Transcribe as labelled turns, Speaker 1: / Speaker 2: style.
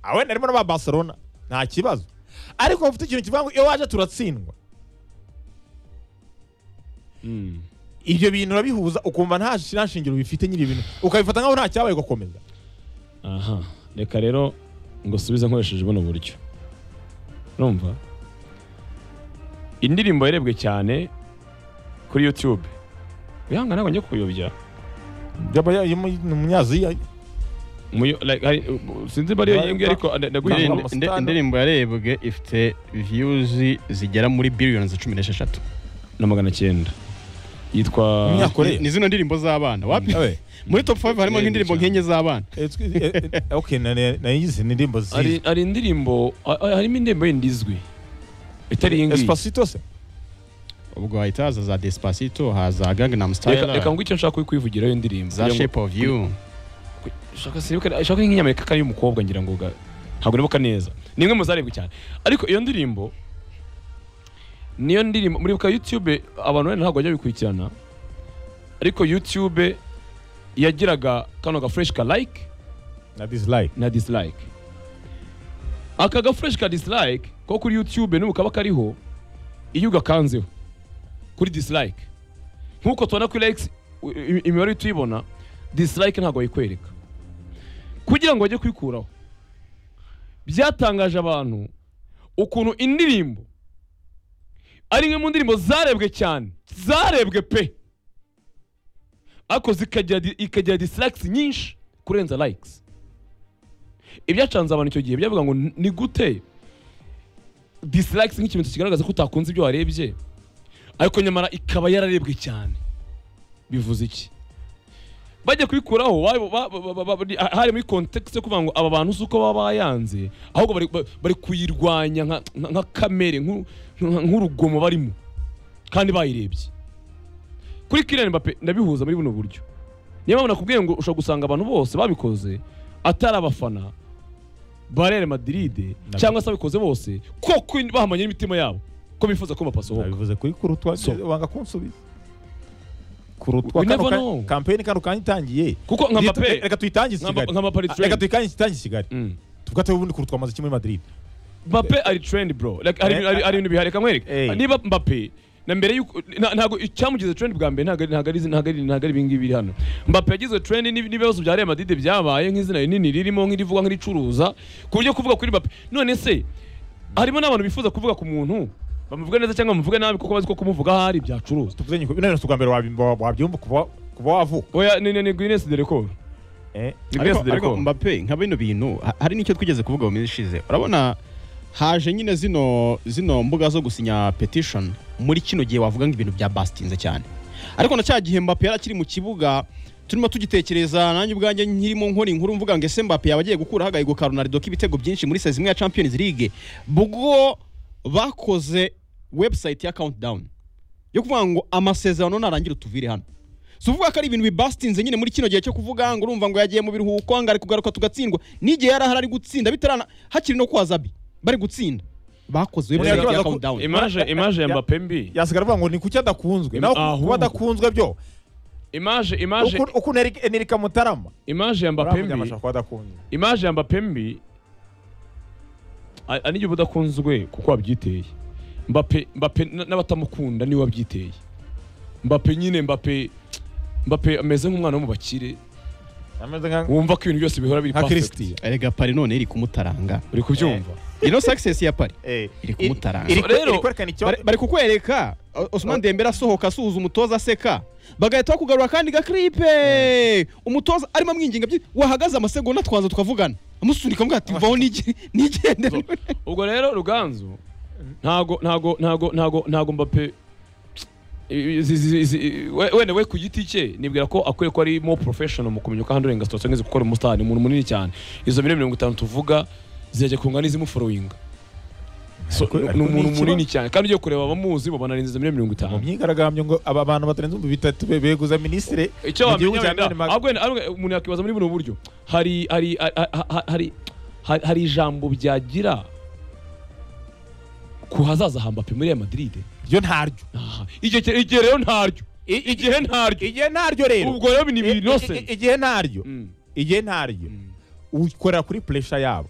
Speaker 1: awe narimo n'aba barcelona nta kibazo ariko bafite ikintu kivuga ngo iyo waje turatsindwa ibyo bintu urabihuza ukumva nta shi- nta shingiro bifite nyiri ibintu ukabifata nkaho nta cyabaye ugakomeza
Speaker 2: aha reka rero ngo subize nkoresheje buno buryo urumva indirimbo yarebwe cyane kuri yutube uyanga ntabwo njye kuyobya
Speaker 1: yaba ya- yaba ni umunyaziya
Speaker 2: Muyo- like, hari- uh, sinzi niba ariyo
Speaker 1: Right,
Speaker 2: iyi ngiyi ariko ande-
Speaker 1: Indi-
Speaker 2: ndaguye
Speaker 1: Ntabwo indi- amusitana.
Speaker 3: indirimbo yarebwe ifite viyuzi zigera muri biliyoni cumi n'esheshatu
Speaker 2: na magana cyenda yitwa
Speaker 1: Umunyakore.
Speaker 3: ni zino ndirimbo z'abana wapi
Speaker 1: Ewe,
Speaker 3: muri top 5 harimo nk'indirimbo
Speaker 2: Cyane.
Speaker 3: nkenye z'abana
Speaker 1: eh, twi- eh, eh, okay nane- nayizi ni indirimbo
Speaker 2: hari
Speaker 1: zizi
Speaker 2: hari indirimbo ha- ha- harimo indirimbo yindi izwi itari iyi ngiyi
Speaker 1: espacito se
Speaker 3: ubwo hahita haza za despacito haza gangnam
Speaker 2: Reka- reka
Speaker 3: style
Speaker 2: ngo icyo nshaka kuyivugira iyo ndirimbo
Speaker 3: za
Speaker 2: kugira ngo-
Speaker 3: shape of you
Speaker 2: shaka seribuka shaka nk'inyamerika kari umukobwa ngira ngo ga- ntabwo nibuka neza ni imwe mu zarebwe cyane ariko iyo ndirimbo niyo ndirimbo muribuka YouTube abantu wenda ntabwo bajya bikurikirana ariko YouTube yagiraga kano ga fresh ka like
Speaker 1: na dislike
Speaker 2: na dislike aka ga fresh ka dislike ko kuri YouTube n'ubu kaba kariho iyo ugakanzeho kuri dislike nk'uko tubona kuri likes i- i- imibare tuyibona dislike ntabwo bayikwereka kugira ngo bajye kwikuraho byatangaje abantu ukuntu indirimbo ari imwe mu ndirimbo zarebwe cyane zarebwe pe ariko zikagira di- ikagira dislike nyinshi kurenza likes ibyacanze abantu icyo gihe byavuga ngo ni gute dislike nk'ikimenyetso kigaragaza ko utakunze ibyo warebye ariko nyamara ikaba yararebwe cyane bivuze iki bajya kubikuraho waba- ba- ba- ba- ba- ni- ha- hari muri context yo kuvuga ngo aba bantu si uko baba bayanze ahubwo bari- ba- bari kuyirwanya nka- nka nka kamere nk'u- nka- nk'urugomo barimo kandi bayirebye kuri Kylian Mbappe ndabihuza muri buno buryo niyo mpamvu nakubwiye ngo ushobora gusanga abantu bose babikoze atari abafana ba Real Madrid
Speaker 1: Nabi-
Speaker 2: cyangwa se ababikoze bose koko bahamanye n'imitima yabo ko bifuza ko Mbappe asohoka
Speaker 1: nabivuze kuri kurutwa
Speaker 2: So-
Speaker 1: wanga kunsubiza kurutwa
Speaker 2: We
Speaker 1: kano
Speaker 2: never
Speaker 1: ka-
Speaker 2: know.
Speaker 1: kampeni kano kanya itangiye
Speaker 2: kuko nka
Speaker 1: Reka-
Speaker 2: Mbappe
Speaker 1: reka tuyitangize i
Speaker 2: nka Mba-
Speaker 1: kigali
Speaker 2: nka Mbappe ari
Speaker 1: Ah, reka
Speaker 2: trend
Speaker 1: tuyitangize itangize i kigali
Speaker 2: Mm.
Speaker 1: tugataho ubundi kurutwa amaze kimwe muri madrid
Speaker 2: Mbappe ari trend bro Like, hari
Speaker 1: Eh,
Speaker 2: ibintu- hari- hari ibintu bihareka nkwereka
Speaker 1: eh.
Speaker 2: niba Mbappe na mbere yuko nta- ntago icyamugize trend bwa mbere ntago ari- ntago ari ntago ari ntago ari ibingibi biri hano Mbappe yagize trend n'ibi- n'ibibazo bya Real Madrid byabaye nk'izina rinini ririmo nk'irivuga nk'iricuruza ku buryo kuvuga kuri Mbappe none se harimo n'abantu bifuza kuvuga ku muntu bamuvuga neza cyangwa bamuvuga nabi kuko bazi ko kumuvuga hari byacuruza
Speaker 1: tuvuze nyiko bino bwa mbere wabimba- wabyumva kuva kuva wavuka
Speaker 2: oya ni ni ni Guinness de record
Speaker 1: eh
Speaker 2: ni
Speaker 3: ariko,
Speaker 2: Guinness de
Speaker 3: ariko
Speaker 2: record
Speaker 3: Mbappe nka bino bintu ha- hari n'icyo twigeze kuvuga mu minsi ishize urabona haje nyine zino zino mbuga zo gusinya petition muri kino gihe wavuga ngo ibintu byabasinze cyane ariko na cya gihe Mbappe yari akiri mu kibuga turimo tugitekereza nanjye ubwanjye nkirimo nkora inkuru mvuga ngo ese Mbappe yaba agiye gukura agahigo ka Ronaldo k'ibitego byinshi muri sezi imwe ya Champions League bwo bakoze website ya countdown yo kuvuga ngo amasezerano narangira utuvire hano si uvuga ko ari ibintu bibasitinze nyine muri kino gihe cyo kuvuga ngo urumva ngo yagiye mu biruhuko ngo ari kugaruka tugatsindwa n'igihe yari ahari ari gutsinda bitarana hakiri no kwa Zabi bari gutsinda bakoze
Speaker 1: Oya,
Speaker 3: website ya
Speaker 1: yabaga ku-
Speaker 3: countdown
Speaker 2: image image ya
Speaker 1: Ya-
Speaker 2: Mbappe mbi
Speaker 1: yasigara avuga ngo ni kuki adakunzwe
Speaker 2: Im-
Speaker 1: naho
Speaker 2: ahubwo.
Speaker 1: kuba adakunzwe byo
Speaker 2: image image
Speaker 1: Uku- ukuntu Eric- Enrique Mutarama
Speaker 2: image ya Mbappe
Speaker 1: baravuga ngo
Speaker 2: mbi
Speaker 1: ashobora kuba adakunzwe
Speaker 2: imaje ya Mbappe mbi a- ari igihe udakunzwe kuko wabyiteye Mbappe Mbappe n- n'abatamukunda niwe wabyiteye Mbappe nyine Mbappe Mbappe ameze nk'umwana wo mu bakire
Speaker 1: ameze nka
Speaker 2: wumva ko ibintu byose bihora biri
Speaker 1: nka
Speaker 2: perfect
Speaker 1: Christian
Speaker 3: erega pari none iri kumutaranga
Speaker 2: uri kubyumva
Speaker 3: ino success ya pari
Speaker 1: eh
Speaker 3: Iri kumutaranga.
Speaker 1: iri- iri-
Speaker 2: Rero-
Speaker 1: iri kwerekana icyo
Speaker 3: Bari- bari kukwereka O- Osman Dembele asohoka asuhuza umutoza aseka bagahita bakugarura kandi gakripe umutoza arimo amwinginga byi wahagaze amasegonda twanza tukavugana amusunika amugira ati vaho nige- nigendere
Speaker 2: ubwo rero ruganzu ntago ntago ntago ntago ntago Mbappe izi- izi- izi- we- wenda we ku giti cye nibwira ko akwiye ko ari more professional mu kumenya uko handling situation nk'izi kuko ari umustar ni umuntu munini cyane izo miliyoni mirongo itanu tuvuga zijya kunga n'izimuforowinga so,
Speaker 1: Ariko-
Speaker 2: ni-
Speaker 1: ariko
Speaker 2: ni
Speaker 1: ni
Speaker 2: umuntu
Speaker 1: ikibazo.
Speaker 2: munini cyane kandi ugiye kureba abamuzi babona arinze izo miliyoni
Speaker 1: mu
Speaker 2: mirongo itanu
Speaker 1: myigaragambyo ngo aba bantu batarenze ibihumbi bitatu be- beguza minisitiri
Speaker 2: icyo
Speaker 1: mu gihugu cya
Speaker 2: wamenya wenda
Speaker 1: Denmark.
Speaker 2: ahubwo wenda ahubwo umuntu yakwibaza muri buno buryo hari hari ha- ha- hari hari- hari ijambo byagira ku hazaza ha Mbappe muri Real Madrid
Speaker 1: ryo ntaryo
Speaker 2: Aha. igihe cye- igihe rero ntaryo igihe ntaryo
Speaker 1: igihe ntaryo rero
Speaker 2: ubwo rero ni
Speaker 1: I- i-
Speaker 2: binose
Speaker 1: i- igihe ntaryo igihe ntaryo ukorera kuri puresha yabo